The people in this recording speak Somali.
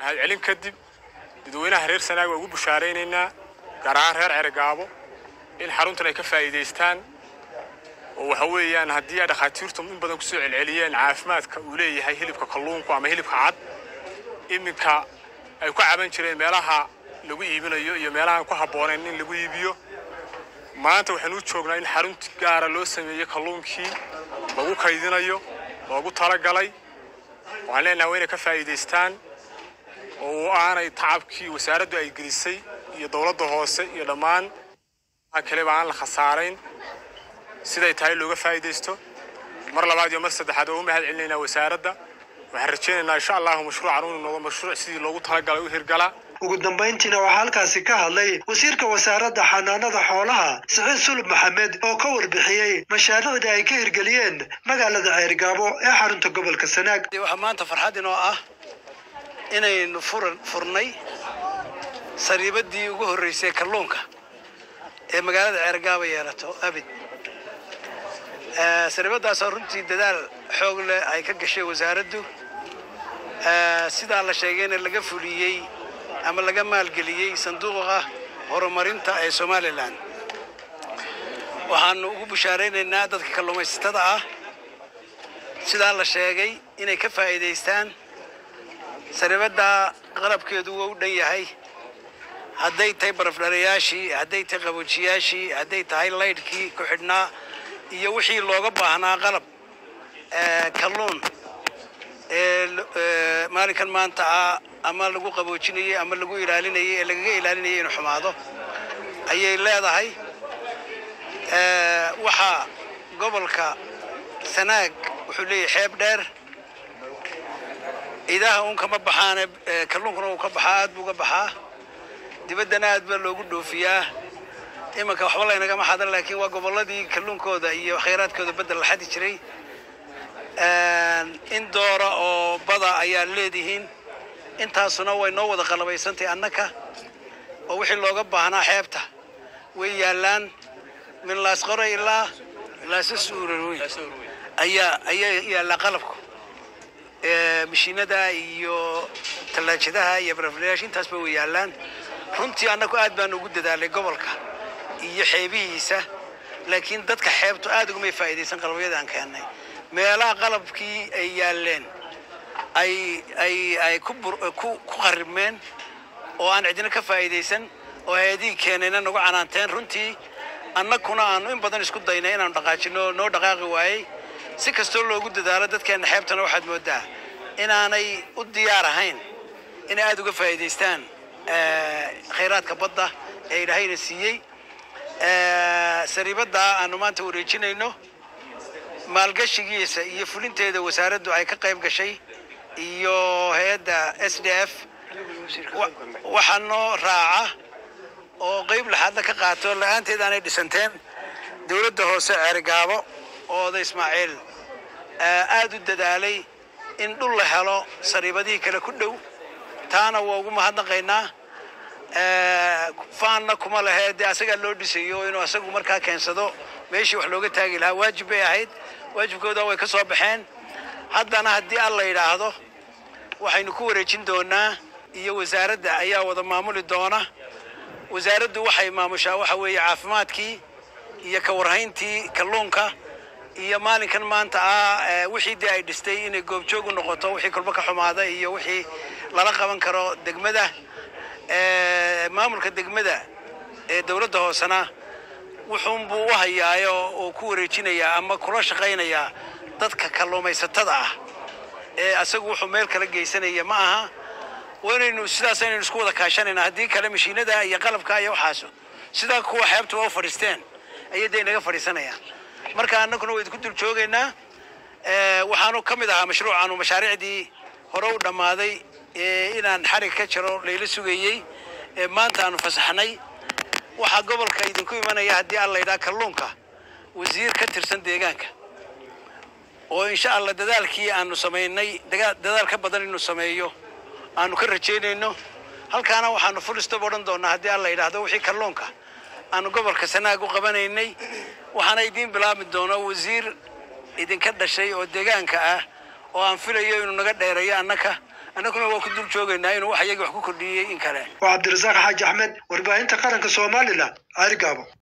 mahadcelin kadib dadweynaha reer sanaag waa ugu bushaaraynaynaa gaar ahaan reer ceregaabo in xaruntan ay ka faa'iidaystaan oo waxa weeyaan haddii ay dhakhaatiirtu in badan kusoo celceliyeen caafimaadka uu leeyahay hilibka kalluunku ama hilibka cad iminka ay ku caban jireen meelaha lagu iibinayo iyo meelahaan ku habboonayn in lagu iibiyo maanta waxaan u joognaa in xarunti gaara loo sameeyey kalluunkii lagu kaydinayo loogu talagalay waxaan leenahay waa inay ka faa'iidaystaan oo aanay tacabkii wasaaraddu ay gelisay iyo dowladda hoose iyo dhammaan kaleba aan la khasaarayn siday tahay looga faa'iidaysto mar labaad iyo mar saddexaad waa u mahad celinaynaa wasaaradda waxaan rajaynaynaa insha allahu mashruucan uu noqdo mashruuc sidii loogu talagalay u hirgalaa ugu dambayntiina waxaa halkaasi ka hadlay wasiirka wasaaradda xanaanada xoolaha siciid sulub maxamed oo ka warbixiyey mashaariicda ay ka hirgeliyeen magaalada ceergaabo ee xarunta gobolka sanaag waxaa maanta farxad inoo ah inaynu furan furnay sariibadii ugu horreysay kalluunka ee magaalada ceergaabo yeelato abid sariibadaasoo runtii dadaal xoog leh ay ka gashay wasaaraddu sidaa la sheegayna laga fuliyey ama laga maalgeliyey sanduuqa horumarinta ee somalilan waxaanu ugu bushaaraynaynaa dadka kalluumaysatada ah sidaa la sheegay inay ka faa'iidaystaan saribadda qalabkeedu waa u dhan yahay hadday tahay barafdharayaashii hadday tahay qaboojiyaashii hadday tahay laydhkii ku xidhnaa iyo wixii looga baahnaa qalab kalluun ee maalinkan maanta ah ama lagu qaboojinayey ama lagu ilaalinayey ee lagaga ilaalinayay inuu xumaado ayay leedahay waxaa gobolka sanaag wuxuu leeyahay xeeb dheer idaha uun kama baxaane kalluunkuna uu ka baxaa aad buu ga baxaa dibaddana aad baa loogu dhoofiyaa imanka waxba laynagama xadan laakiin waa gobolladii kalluunkooda iyo khayraadkooda bedel la xadi jiray in doora oo bada ayaa leedihiin intaasuna way noo wada qalabaysantay annaka oo wixii looga baahnaa xeebta way yaallaan min laasqore ilaa laasasuuraweyn ayaa ayaa yaallaa qalabku mashiinada iyo tallaajadaha iyo baraflayaasha intaasba way yaallaan runtii annagu aad baan ugu dadaalay gobolka iyo xeebihiisa laakiin dadka xeebtu aad ugumay faa'iidaysan qalabyada aan keennay meelaha qalabkii ay yaalleen ay ay ay ku ku qaribmeen oo aan cidina ka faa'iidaysan oo hay-adihii keenayna nagu canaanteen runtii annaguna aanu in badan isku daynay inaanu dhaqaajino noo dhaqaaqi waayey si kastoo loogu dadaalo dadkeenna xeebtana waxaad moodaa inaanay u diyaar ahayn inay aada uga faa'iidaystaan khayraadka badda ee ilaahayna siiyey sariibadda aanu maanta wareejinayno maalgashigiisa iyo fulinteeda wasaaraddu ay ka qayb gashay iyo hay-adda s d f waxaa noo raaca oo qayb laxaadna ka qaato la-aanteed aanay dhisanteen dowladda hoose ceerigaabo ooda ismaaciil aada u dadaalay in dhul la helo sariibadihii kale ku dhow taana waa ugu mahadnaqaynaa faanna kuma lehe dee asagaa loo dhisayo inuu asagu markaa keensado meeshii wax looga taagi lahaa waajib bay ahayd waajibkooda way ka soo baxeen haddana haddii al la yidhaahdo waxaynu ku wareejin doonaa iyo wasaaradda ayaa wada maamuli doona wasaaraddu waxay maamushaa waxa weeye caafimaadkii iyo ka warhayntii kalluunka iyo maalinkan maanta ah wixii dee ay dhistay inay goobjoog u noqoto wixii kolba ka xumaada iyo wixii lala qaban karo degmada maamulka degmada ee dowladda hoosena wuxuunbuu u hayaayo oo ku wareejinayaa ama kula shaqaynayaa dadka kalluumaysatada ah ee asagu wuxuu meel kala geysanaya ma aha waynaynu sidaas aynaynu isku wada kaashanayna haddii kale mashiinada iyo qalabka iyo waxaaso sidaa kuwa xeebtuba u fadhiisteen ayay dee inaga fadhiisanayaan marka annaguna waa idinku dul joogaynaa waxaanu ka mid ahaa mashruucaanu mashaariicdii hore u dhammaaday inaan xarig ka jiro layla sugayey maanta aanu fasaxnay waxaa gobolka idinku imanaya haddii aan laydhaha kalluunka wasiir ka tirsan deegaanka oo insha allah dadaalkii aanu samaynay dadaal ka badan inuu sameeyo aanu ka rajaynayno halkaana waxaanu full stop odhan doonaa haddii aan la yidhaahdo wixii kalluunka aanu gobolka sanaag u qabanaynay waxaana idiin bilaabi doona wasiir idinka dhashay oo deegaanka ah oo aan filayo inuu naga dheereeyo annaka annaguna waa ku dul joogaynaa inuu wax iyagii wax ku kordhiyey in kale waa cabdirasaaq xaaji axmed warbaahinta qaranka somalilan ceerigaabo